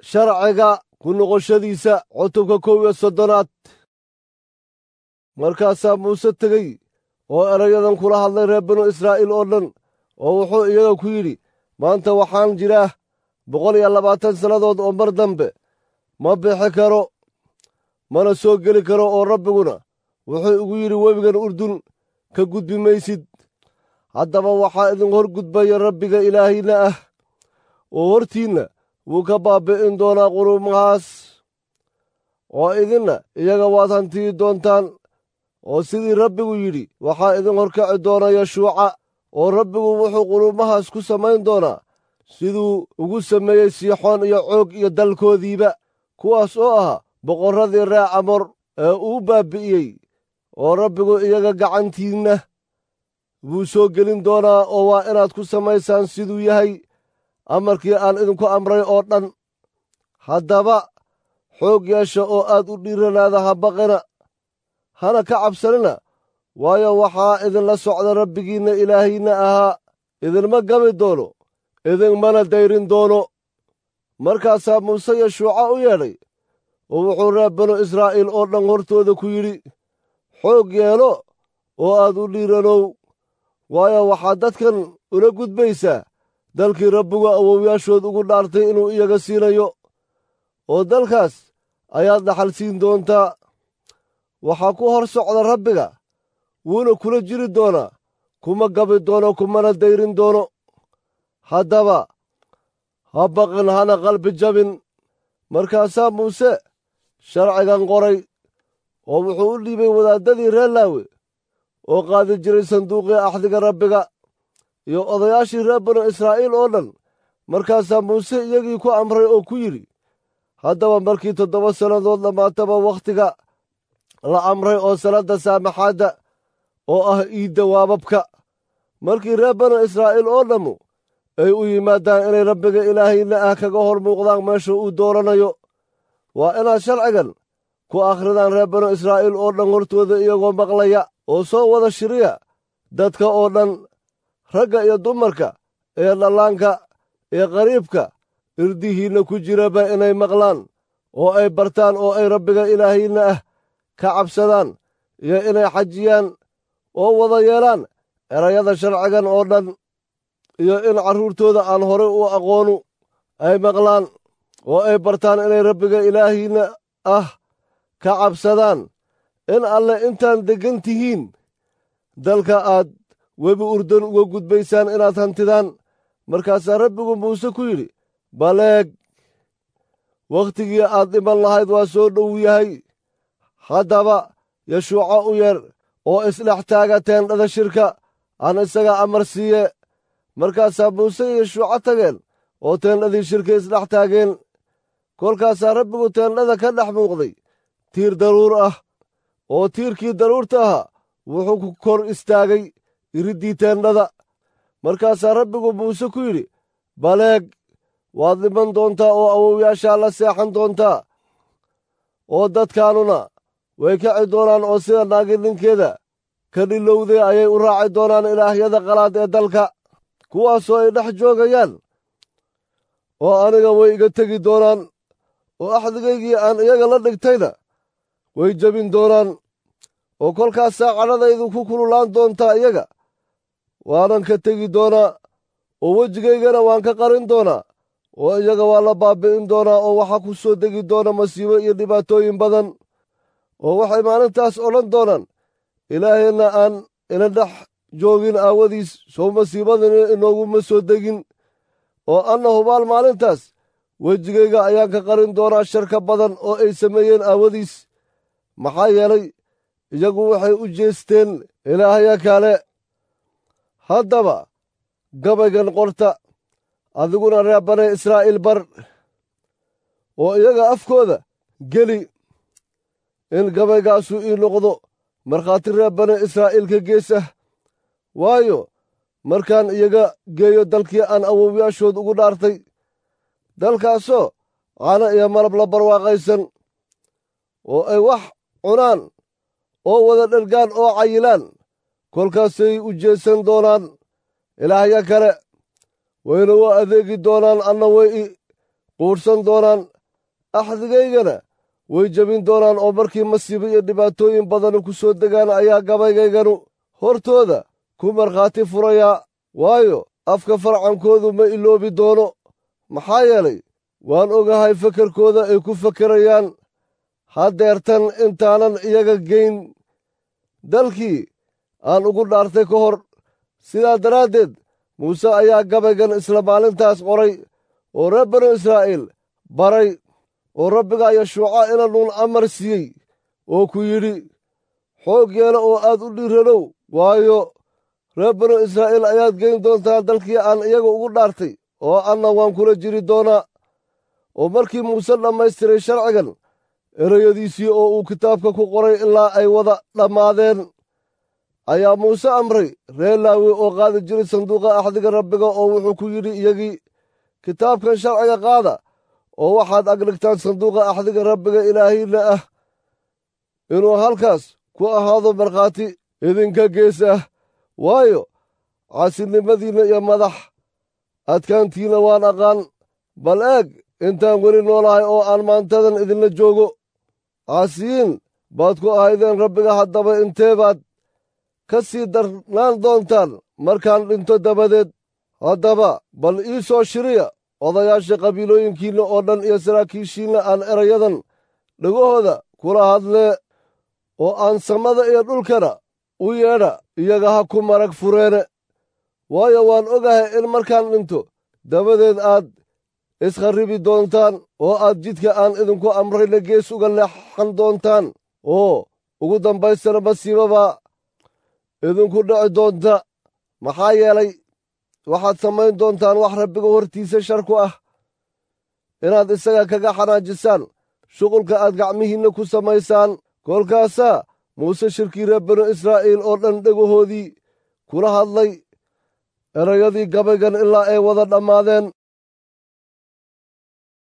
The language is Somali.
sharciga ku noqoshadiisa cutubka kow iyo soddonaad markaasaa muuse tegey oo erayadan kula hadlay reer binu israa'iil oo dhan oo wuxuu iyaga ku yidhi maanta waxaan jiraa boqol iyo labaatan sannadood oo mar dambe ma bixi karo mana soo geli karo oo rabbiguna wuxuu igu yidhi webigan urdun ka gudbi maysid haddaba waxaa idin hor gudbaya rabbiga ilaahina ah oo hortiinna wuu ka baabbi'in doonaa qurumahaas oo idinna iyaga waad hantiyi doontaan oo sidii rabbigu yidhi waxaa idin horkaci doona yashuuca oo rabbigu wuxuu qurumahaas ku samayn doonaa siduu ugu sameeyey siixoon iyo coog iyo dalkoodiiba kuwaas oo ahaa boqorradii ree camor ee uu baabbi'iyey oo rabbigu iyaga gacantiinna buu soo gelin doonaa oo waa inaad ku samaysaan siduu yahay amarkii aan idinku amray oo dhan haddaba xoog yeesha oo aad u dhiiranaada ha baqina hana ka cabsanina waayo waxaa idinla socda rabbigiinna ilaahiinna ahaa idinma gabi doono idinmana dayrin doono markaasaa muuse yashuuca u yeedhay oo wuxuu reer banu israa'iil oo dhan hortooda ku yidhi xoog yeelo oo aad u dhiiranow waayo waxaad dadkan ula gudbaysaa dalkii rabbigu awowyaashood ugu dhaartay inuu iyaga siinayo oo dalkaas ayaad dhaxal siin doontaa waxaa ku hor socda rabbiga wuuna kula jiri doonaa kuma gabi doono kumana dayrin doono haddaba ha baqin hana qalbi jabin markaasaa muuse sharcigan qoray oo wuxuu u dhiibay wadaaddadii reer laawe oo qaadi jiray sanduuqii axdiga rabbiga iyo odayaashii reer banu israa'iil oo dhan markaasaa muuse iyagii ku amray oo ku yidhi haddaba markii toddoba sannadood dhammaataba wakhtiga la amray oo sannadda saamaxaadda oo ah iidda waababka markii reer banu israa'iil oo dhammu ay u yimaadaan inay rabbiga ilaahayna ah kaga hor muuqdaan meesha uu dooranayo waa inaad sharcigan ku akhridaan reer banu israa'iil oo dhan hortooda iyagoo maqlaya oo soo wada shiriya dadka oo dhan ragga iyo dumarka ee dhallaanka ee qariibka irdihiinna ku jiraba inay maqlaan oo ay bartaan oo ay rabbiga ilaahayna ah ka cabsadaan iyo inay xajiyaan oo wada yeelaan erayada sharcigan oo dhan iyo in carruurtooda aan horay u aqoonu ay maqlaan oo ay bartaan inay rabbiga ilaahiinna ah ka cabsadaan in alle intaan deggan tihiin dalka aad webi urdan uga gudbaysaan inaad hantidaan markaasaa rabbigu muuse ku yidhi baleeg wakhtigii aad dhiman lahayd waa soo dhow yahay haddaba yashuuco u yeer oo isdhex taaga teendhada shirka aan isaga amar siiye markaasaa muuse iyo yashuuco tageen oo teendhadii shirka isdhex taageen kolkaasaa rabbigu teendhada ka dhex muuqday tiir daruur ah oo tiirkii daruurta ahaa wuxuu ku kor istaagay iriddii teendhada markaasaa rabbigu muuse ku yidhi baleeg waad dhiman doontaa oo awowyaashaa la seexan doontaa oo dadkaanuna way kaci doonaan oo sida naagi ninkeeda ka dhilowday ayay u raaci doonaan ilaahyada qalaad ee dalka kuwaasoo ay dhex joogayaan oo aniga way iga tegi doonaan oo axdigaygii aan iyaga la dhigtayna way jebin doonaan oo kolkaasaa cadhadaydu ku kululaan doontaa iyaga waanan ka tegi doonaa oo wejigaygana waan ka qarin doonaa oo iyaga waa la baabbi'in doonaa oo waxaa ku soo degi doona masiibo iyo dhibaatooyin badan oo waxay maalintaas odhan doonaan ilaaheenna aan ina dhex joogin aawadiis sow masiibadani inooguma soo degin oo anna hubaal maalintaas wejigayga ayaan ka qarin doonaa sharka badan oo ay sameeyeen aawadiis maxaa yeelay iyagu waxay u jeesteen ilaahya kale haddaba gabaygan qorta adiguna reer bane israa'iil bar oo iyaga afkooda geli in gabaygaasu ii noqdo markhaati reer bane israa'iilka gees ah waayo markaan iyaga geeyo dalkii aan awowyaashood ugu dhaartay dalkaasoo caana iyo malab la barwaaqaysan oo ay wax cunaan oo wada dhergaan oo cayilaan kolkaasay u jeesan doonaan ilaahya kale wayna u adeegi doonaan anna way i quudhsan doonaan axdigaygana way jebin doonaan oo markii masiibo iyo dhibaatooyin badani ku soo degaan ayaa gabaygayganu hortooda ku markhaati furayaa waayo afka farcankoodu ma iloobi doono maxaa yeelay waan ogahay fakarkooda ay ku fakerayaan haddeertan intaanan iyaga geyn dalkii aan ugu dhaartay ka hor sidaa daraaddeed muuse ayaa gabaygan isla maalintaas qoray oo reer banu israa'iil baray oo rabbigaa yashuuca ina nuun amar siiyey oo ku yidhi xoog yeela oo aad u dhiiranow waayo reer banu israa'iil ayaad geyn doontaa dalkii aan iyaga ugu dhaartay oo anna waan kula jiri doonaa oo markii muuse dhammaystiray sharcigan ereyadiisii oo uu kitaabka ku qoray ilaa ay wada dhammaadeen ayaa muuse amray reer laawi oo qaadi jiray sanduuqa axdiga rabbiga oo wuxuu ku yidhi iyagii kitaabkan sharciga qaada oo waxaad agdhigtaan sanduuqa axdiga rabbiga ilaahiinna ah inuu halkaas ku ahaado markhaati idinka gees ah waayo caasinimadiinna iyo madax adkaantiinna waan aqaan bal eeg intaan weli noolahay oo aan maantadan idinla joogo caasiyiin baad ku ahaydeen rabbiga haddaba intee baad ka sii darnaan doontaan markaan dhinto dabadeed haddaba bal ii soo shiriya odayaasha qabiilooyinkiinna oo dhan iyo saraakiishiinna aan erayadan dhegahooda kula hadlee oo aan samada iyo dhulkana u yeedha iyaga ha ku marag fureene waayo waan ogahay in markaan dhinto dabadeed aad iskharribi doontaan oo aad jidka aan idinku amrayna gees uga leexan doontaan oo ugu dambaystana masiibabaa idinku dhici doonta maxaa yeelay waxaad samayn doontaan wax rabbiga hortiisa shar ku ah inaad isaga kaga xanaajisaan shuqulka aad gacmihiinna ku samaysaan kolkaasaa muuse shirkii reer banu israa'iil oo dhan dhegahoodii kula hadlay erayadii gabaygan ilaa ay wada dhammaadeen